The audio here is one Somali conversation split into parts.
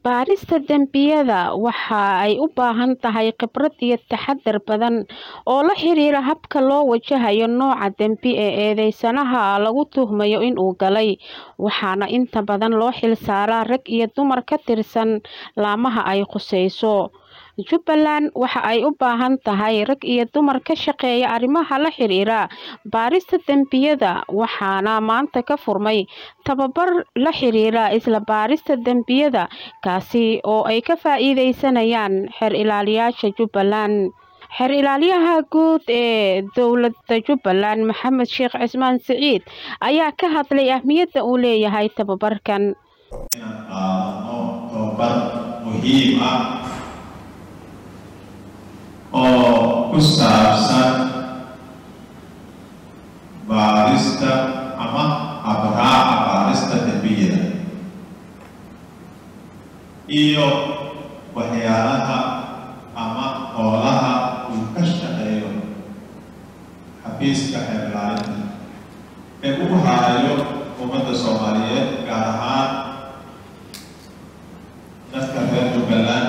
Baarista dembiyada waxa ay u baahan tahay khibrad iyo taxadar badan oo la xiriira habka loo wajahayo nooca dembi ee eedeysanaha lagu tuhmayo in uu galay, waxaana inta badan loo xilsaaraa rag iyo dumar ka tirsan laamaha ay khusayso. Jubbaland waxa ay u baahan tahay rag iyo dumar ka shaqeeya arrimaha la xiriira baarista dembiyada, waxaana maanta ka furmay tababar la xiriira isla baarista dembiyada, kaasi oo ay ka faa'iideysanayaan xeer-ilaaliyayaasha Jubbaland. Xeer-Ilaaliyaha Guud ee Dowladda Jubbaland Maxamed Sheekh Cismaan Siciid ayaa ka hadlay ahmiyadda uu leeyahay tababarkan. inaan qaadano tababar muhiim ah oo ku saabsan baarista ama habraaca baarista dembiyada iyo waxyaalaha ama howlaha uu ka shaqeeyo xafiiska xeer ilaalinta ee ugu haayo ummadda soomaaliyeed gaar ahaan dadka reer jubbaland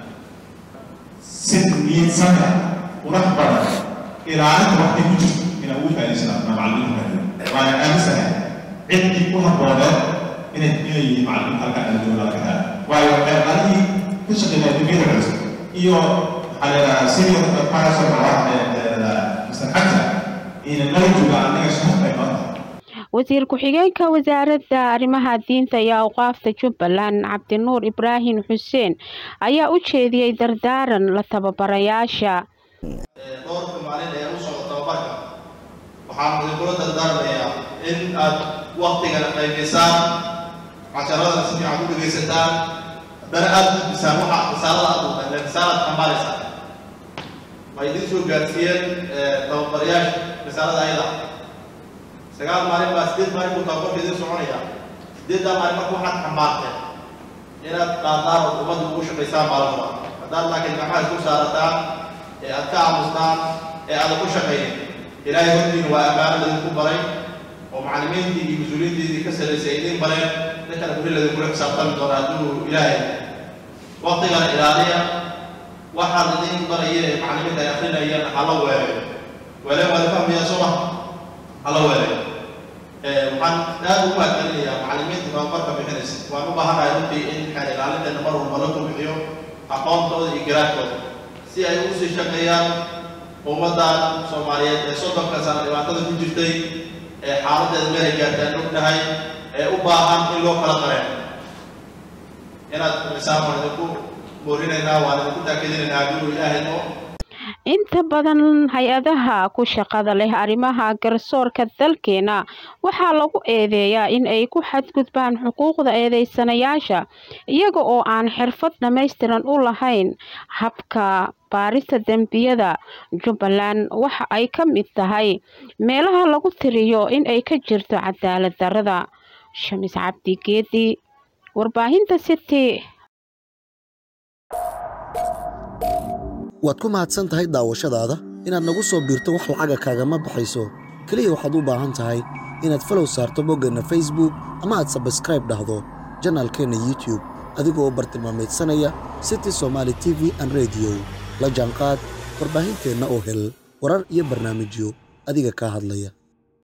si niidsana qurux badan ilaalinta waxay ku jirto inaan ugu faa'iidaysanaa macallimiinta waana aaminsanahay ciddii ku habbooneed inay inay yihiin macallimiin halkan aan jooga laga helaa waayo xeerqaalihii ka shaqeynaya dembiyada culus iyo maxaa la yidhahaa senior parasol ah mr xaja ina nala jooga annaga sharaf bay noo tahay Wasiir ku-xigeenka Wasaaradda Arrimaha Diinta iyo Awqaafta Jubbaland Cabdinuur Ibraahim Xuseen ayaa u jeediyey dardaaran la tababarayaasha. dhowrka maalin ee u socda tababarka waxaan idinkula dardaarmayaa in aad waktigana qaybisaan casharadana si fiican u dhegaysataan haddana aad gudbisaan waxa risaalada aad uqayn risaalaad xambaaraysaan ma idin soo gaarsiiyeen tababarayaasha risaalada ayada sagaal maalin baa sideed maalin buu tababarka idin soconaya sideeddaa maalin marka waxaad xambaarteen inaad qaadaan oo ummadda ugu shaqaysaan maalmada haddaad laakiin gacmaha isku saarataan ee aad ka aamustaan ee aadan ku shaqaynin ilaahay hortiina waa ammaano ladinku baray oo macallimiintii iyo mas-uuliyiintiidii ka sarraysay idin bareen ninkana beri ladinkula xisaabtami doona hadduu ilaahay waqtigana ilaaliya waxaad idin baraya ee macallimiinta ay akrinayaan hala weeleyo weele waa la fahmayaa soo ma hala weeleyo waxaan aad ugu mahadcelinayaa macallimiinta tababarka bixinaysa waan u baahanahay runtii in xeer ilaalinteena mar walba la kulmixiyo aqoontooda iyo garaadkooda si ay ugu sii shaqeeyaan ummaddan soomaaliyeed ee soddonka sano dhibaatada ku jirtay ee xaaladeeda meelay gaartaan ognahay ee u baahan in loo kala qareen inaad xumisaan waan idinku boorinaynaa waan idinku taakidinaynaa hadduu ilaahay noo Inta badan hay-adaha ku shaqada leh arrimaha garsoorka dalkeena waxaa lagu eedeeyaa in ay ku xadgudbaan xuquuqda eedeysanayaasha iyaga oo aan xirfad dhammaystiran u lahayn habka baarista dembiyada. Jubbaland waxa ay ka mid tahay meelaha lagu tiriyo in ay ka jirto cadaalad darrada. Shamis Cabdi Geedi, warbaahinta City. waad ku mahadsan tahay daawashadaada inaad nagu soo biirto wax lacaga kaagama baxayso keliya waxaad u baahan tahay inaad falow saarto boggeenna facebook ama aad sabskraib dhahdo janaalkeenna youtube adigoo bartilmaameedsanaya city somaali t v an rediyo la jaanqaad warbaahinteenna oo hel warar iyo barnaamijyo adiga kaa hadlaya